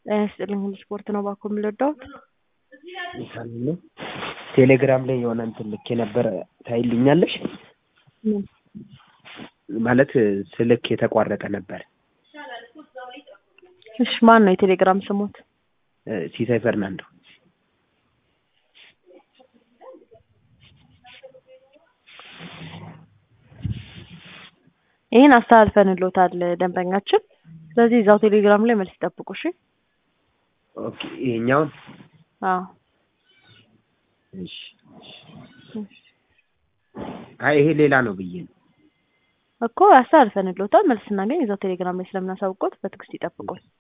ጤና ይስጥልኝ ሁሉ ስፖርት ነው ባኮ የምልወዳውት ሳሚ ነው። ቴሌግራም ላይ የሆነ እንትን ልኬ ነበረ ታይልኛለሽ? ምን ማለት ስልክ የተቋረጠ ነበር። እሺ ማን ነው የቴሌግራም ስሞት? እ ሲሳይ ፈርናንዶ ይህን አስተላልፈንሎታል ደንበኛችን። ስለዚህ እዛው ቴሌግራም ላይ መልስ ይጠብቁ። እሺ ኦኬ። ይሄኛውን አዎ እሺ። አይ ይሄ ሌላ ነው ብዬ ነው። እኮ አስተላልፈንሎታል። መልስ ስናገኝ እዛው ቴሌግራም ላይ ስለምናሳውቆት በትዕግስት ይጠብቁን።